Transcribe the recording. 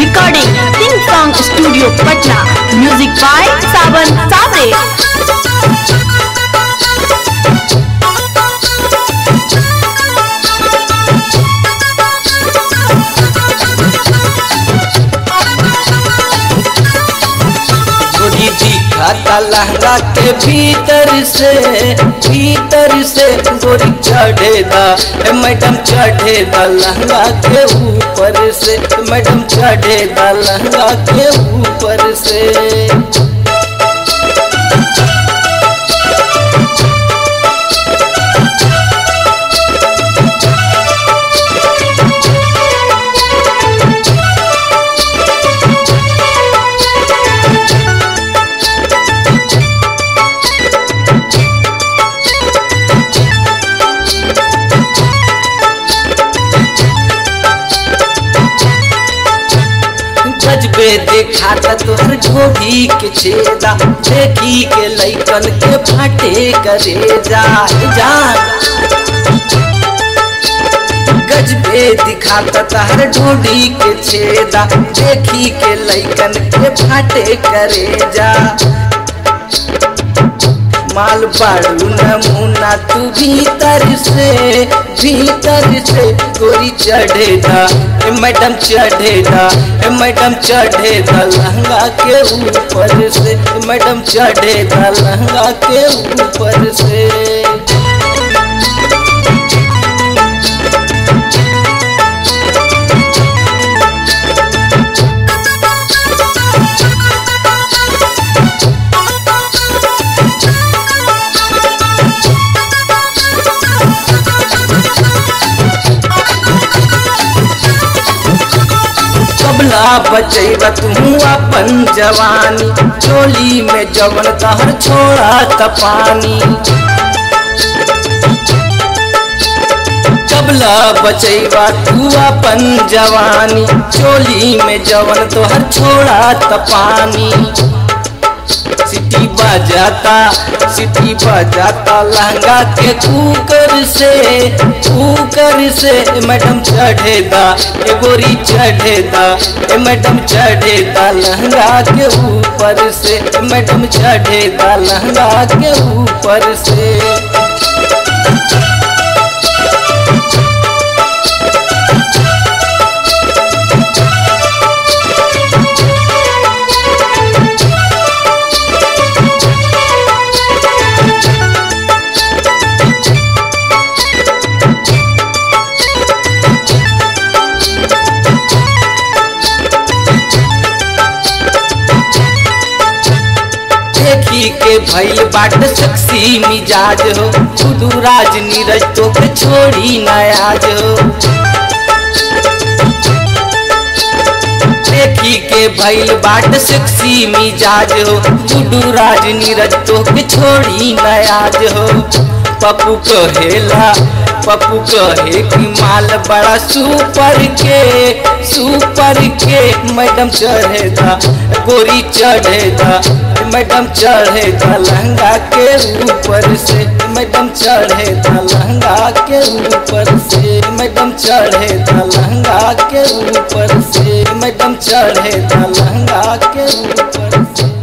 Recording Sing Song Studio Patna. Music by Saban Sabre. गोरी दिखाता लहंगा के भीतर से भीतर से गोरी चढ़ेदा ए मैडम चढ़ेदा लहंगा के ऊपर से मैडम चढ़ेदा लहंगा के ऊपर से गजबे दिखाता तोहर ढोभी के छेदा देखी के लैकन के फाटे करे जा जान गजबे दिखाता तहर ढोडी के छेदा देखी के लैकन के फाटे करे जा माल बाड़ू नमूना तू भीतर से भीतर से गोरी चढ़ेदा ए मैडम चढ़ेदा ए मैडम चढ़ेदा लहंगा के ऊपर से ए मैडम चढ़ेदा लहंगा के ऊपर से कबला बचैबा तू अपन जवानी चोली में जवन तहर छोड़ा त पानी कबला बचैबा तू अपन जवानी चोली में जवन तोहर छोड़ा त पानी सिटी बजाता सिटी बजाता लहंगा के कुकर से कुकर से मैडम चढ़ेदा ए गोरी चढ़ेदा ए मैडम चढ़ेदा लहंगा के ऊपर से ए मैडम चढ़ेदा लहंगा के ऊपर से देखी के भइल बाट सक्सी मिजाज हो खुदू राज नीरज तो के छोड़ी नयाज हो देखी के भइल बाट सेक्सी मिजाज हो गुडू राज नीरज तो के छोड़ी नयाज हो पप्पू कहेला पप्पू कहे कि माल बड़ा सुपर के सुपर के मैडम चढ़ेदा गोरी चढ़ेदा मैडम चढ़ेदा लहंगा के ऊपर से मैडम चढ़ेदा लहंगा के ऊपर से मैडम चढ़ेदा लहंगा के ऊपर से मैडम चढ़ेदा लहंगा के ऊपर से